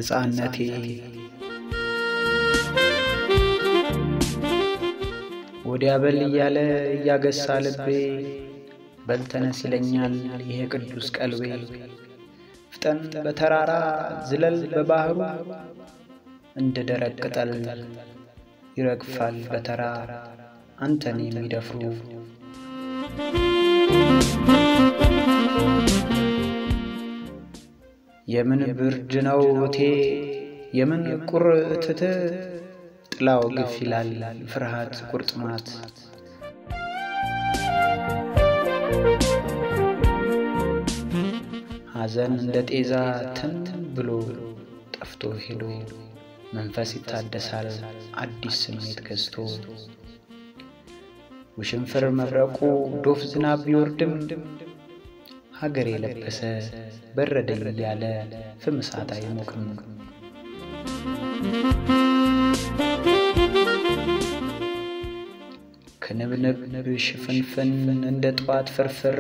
ነፃነቴ ወዲያ በል እያለ እያገሳ ልቤ በልተነስ ይለኛል ይሄ ቅዱስ ቀልቤ ፍጠን በተራራ ዝለል በባህሩ እንደ ደረቅ ቅጠል ይረግፋል በተራ አንተን የሚደፍሩ የምን ብርድ ነው እቴ የምን ቁርትት ጥላው ግፍ ይላል ፍርሃት ቁርጥማት ሐዘን እንደ ጤዛ ትን ብሎ ጠፍቶ ሄዶ መንፈስ ይታደሳል አዲስ ስሜት ገዝቶ ውሽንፍር መብረቁ ዶፍ ዝናብ ቢወርድም ሀገር የለበሰ በረደኝ እያለ ፍም እሳት አይሞቅም። ክንብንብ ሽፍንፍን እንደ ጠዋት ፍርፍር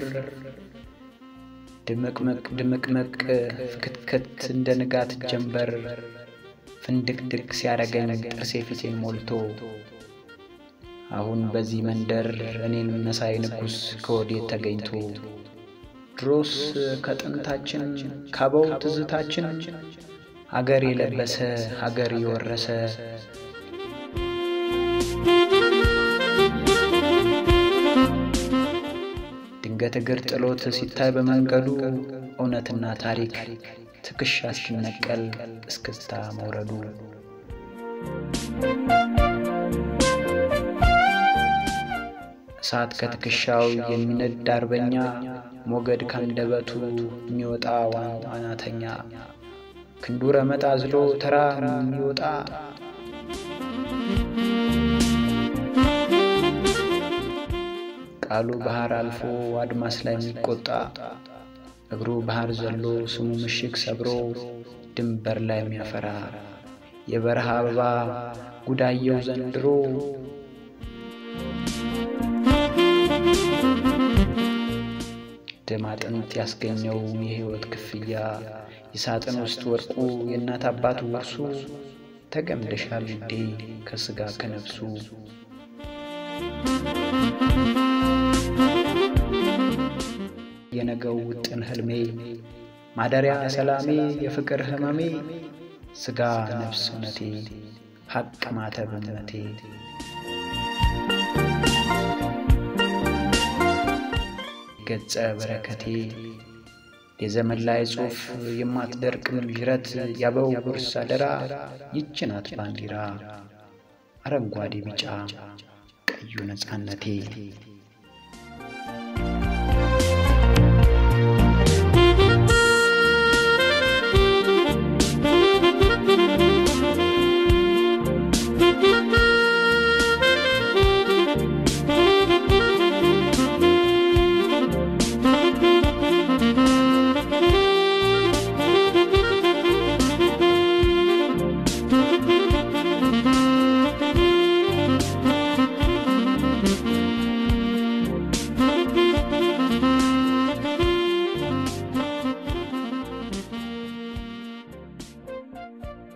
ድምቅምቅ ድምቅምቅ ፍክትክት እንደ ንጋት ጀንበር ፍንድቅድቅ ሲያረገኝ ጥርሴ ፊቴን ሞልቶ አሁን በዚህ መንደር እኔን መሳይ ንጉሥ ከወዴት ተገኝቶ ድሮስ ከጥንታችን ካበው ትዝታችን ሀገር የለበሰ ሀገር የወረሰ ድንገት እግር ጥሎት ሲታይ በመንገዱ እውነትና ታሪክ ትከሻ ሲነቀል እስክስታ መውረዱ እሳት ከትከሻው የሚነድ አርበኛ ሞገድ ካንደበቱ የሚወጣ ዋናተኛ ክንዱ ረመጥ አዝሎ ተራ የሚወጣ ቃሉ ባህር አልፎ አድማስ ላይ የሚቆጣ እግሩ ባህር ዘሎ ስሙ ምሽግ ሰብሮ ድንበር ላይ የሚያፈራ የበረሃ አበባ ጉዳየው ዘንድሮ ደም አጥንት ያስገኘው የሕይወት ክፍያ የሳጥን ውስጥ ወርቁ የእናት አባት ውርሱ ተገምደሻል ውዴ ከሥጋ ከነፍሱ የነገው ውጥን ህልሜ ማደሪያ ሰላሜ የፍቅር ህመሜ ሥጋ ነፍስ እውነቴ ሐቅ ማተብ እምነቴ ገጸ በረከቴ የዘመን ላይ ጽሑፍ የማትደርቅም ዥረት ያበው ጉርስ አደራ ይች ናት ባንዲራ አረንጓዴ ቢጫ ቀዩ ነፃነቴ